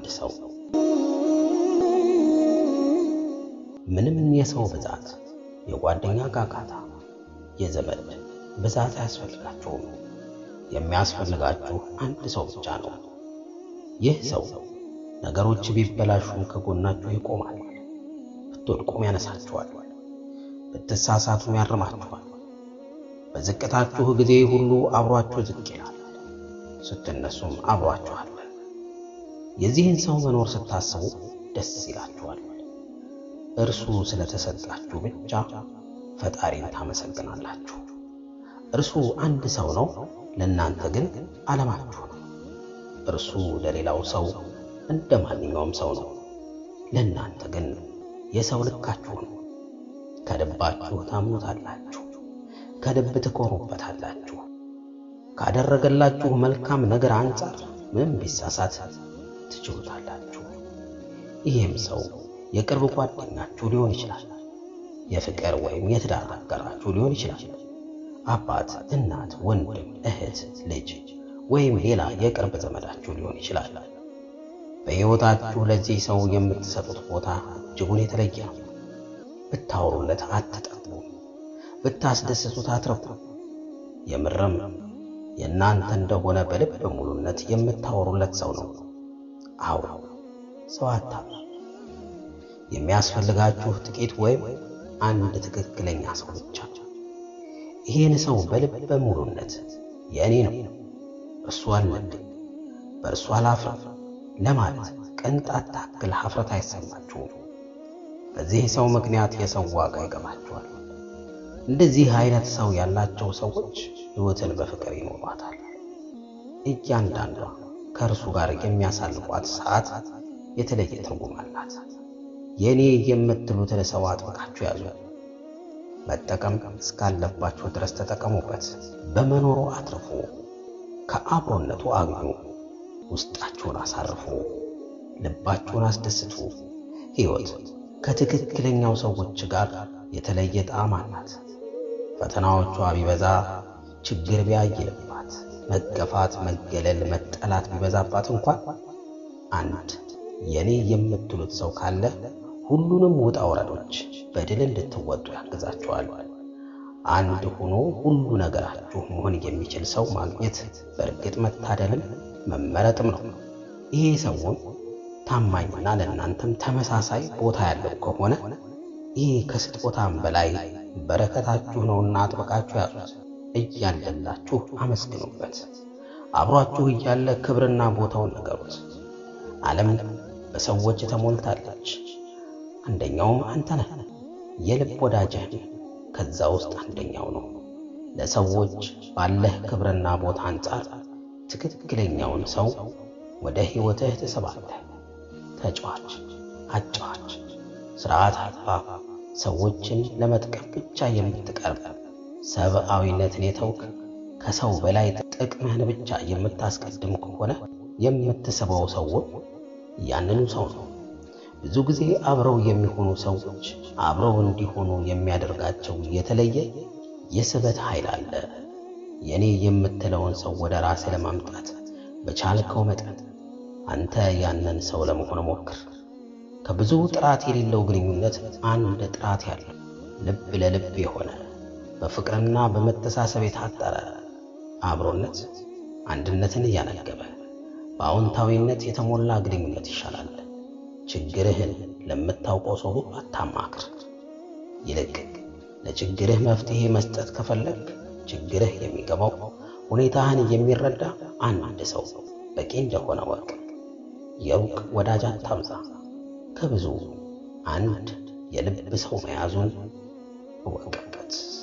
አንድ ሰው ምንም የሰው ብዛት፣ የጓደኛ ጋጋታ፣ የዘመድ ብዛት አያስፈልጋችሁም። የሚያስፈልጋችሁ አንድ ሰው ብቻ ነው። ይህ ሰው ነገሮች ቢበላሹም ከጎናችሁ ይቆማል። ብትወድቁም ያነሳችኋል፣ ብትሳሳቱም ያርማችኋል። በዝቅታችሁ ጊዜ ሁሉ አብሯችሁ ዝቅ ይላል፣ ስትነሱም አብሯችሁ አለ። የዚህን ሰው መኖር ስታስቡ ደስ ይላችኋል። እርሱ ስለተሰጣችሁ ብቻ ፈጣሪን ታመሰግናላችሁ። እርሱ አንድ ሰው ነው፣ ለእናንተ ግን ዓለማችሁ ነው። እርሱ ለሌላው ሰው እንደ ማንኛውም ሰው ነው፣ ለእናንተ ግን የሰው ልካችሁ ነው። ከልባችሁ ታምኑታላችሁ፣ ከልብ ትኮሩበታላችሁ። ካደረገላችሁ መልካም ነገር አንጻር ምንም ቢሳሳት ትችሉታላችሁ። ይህም ሰው የቅርብ ጓደኛችሁ ሊሆን ይችላል። የፍቅር ወይም የትዳር አጋራችሁ ሊሆን ይችላል። አባት፣ እናት፣ ወንድም፣ እህት፣ ልጅ ወይም ሌላ የቅርብ ዘመዳችሁ ሊሆን ይችላል። በሕይወታችሁ ለዚህ ሰው የምትሰጡት ቦታ እጅጉን የተለየ ነው። ብታወሩለት አትጠቡ፣ ብታስደስቱት አትረኩ። የምርም የእናንተ እንደሆነ በልብ ሙሉነት የምታወሩለት ሰው ነው። አዎ ሰው አታብዙ። የሚያስፈልጋችሁ ጥቂት ወይም አንድ ትክክለኛ ሰው ብቻ። ይህን ሰው በልበ ሙሉነት የእኔ ነው፣ እርሱ አለብኝ፣ በእርሱ አላፍርም ለማለት ቅንጣት ታክል ሀፍረት አይሰማችሁም። በዚህ ሰው ምክንያት የሰው ዋጋ ይገባችኋል። እንደዚህ አይነት ሰው ያላቸው ሰዎች ሕይወትን በፍቅር ይኖሯታል። እያንዳንዷ ከእርሱ ጋር የሚያሳልፏት ሰዓት የተለየ ትርጉም አላት። የእኔ የምትሉትን ሰው አጥብቃችሁ ያዙ። መጠቀም እስካለባችሁ ድረስ ተጠቀሙበት። በመኖሩ አትርፉ፣ ከአብሮነቱ አግኙ፣ ውስጣችሁን አሳርፉ፣ ልባችሁን አስደስቱ። ሕይወት ከትክክለኛው ሰዎች ጋር የተለየ ጣዕም አላት። ፈተናዎቿ ቢበዛ፣ ችግር ቢያይልባት፣ መገፋት፣ መገለል፣ መጠላት ቢበዛባት እንኳን አንድ የኔ የምትሉት ሰው ካለ ሁሉንም ውጣ ወረዶች በድል እንድትወጡ ያግዛችኋል። አንድ ሆኖ ሁሉ ነገራችሁ መሆን የሚችል ሰው ማግኘት በእርግጥ መታደልም መመረጥም ነው። ይሄ ሰውን ታማኝና ለእናንተም ተመሳሳይ ቦታ ያለው ከሆነ ይህ ከስጦታም በላይ በረከታችሁ ነውና አጥብቃችሁ ያዙት። እያለላችሁ አመስግኑበት። አብሯችሁ እያለ ክብርና ቦታውን ነገሩት። ዓለም በሰዎች ተሞልታለች። አንደኛውም አንተ ነህ። የልብ ወዳጅህ ከዛ ውስጥ አንደኛው ነው። ለሰዎች ባለህ ክብርና ቦታ አንጻር ትክክለኛውን ሰው ወደ ሕይወትህ ትስባለህ። ተጫዋች፣ አጫዋች፣ ስርዓት አልባ፣ ሰዎችን ለመጥቀም ብቻ የምትቀርብ ሰብአዊነትን የተውክ ከሰው በላይ ጥቅምህን ብቻ የምታስቀድም ከሆነ የምትስበው ሰው ያንኑ ሰው ነው። ብዙ ጊዜ አብረው የሚሆኑ ሰዎች አብረው እንዲሆኑ የሚያደርጋቸው የተለየ የስበት ኃይል አለ። የኔ የምትለውን ሰው ወደ ራስህ ለማምጣት በቻልከው መጠን አንተ ያንን ሰው ለመሆን ሞክር። ከብዙ ጥራት የሌለው ግንኙነት አንድ ጥራት ያለው ልብ ለልብ የሆነ በፍቅርና በመተሳሰብ የታጠረ አብሮነት አንድነትን እያነገበ በአዎንታዊነት የተሞላ ግንኙነት ይሻላል። ችግርህን ለምታውቀው ሰው ሁሉ አታማክር። ይልቅ ለችግርህ መፍትሄ መስጠት ከፈለግ ችግርህ የሚገባው ሁኔታህን የሚረዳ አንድ ሰው በቂ እንደሆነ ወቅ። የሩቅ ወዳጅ አታብዛ። ከብዙ አንድ የልብ ሰው መያዙን እወቅበት።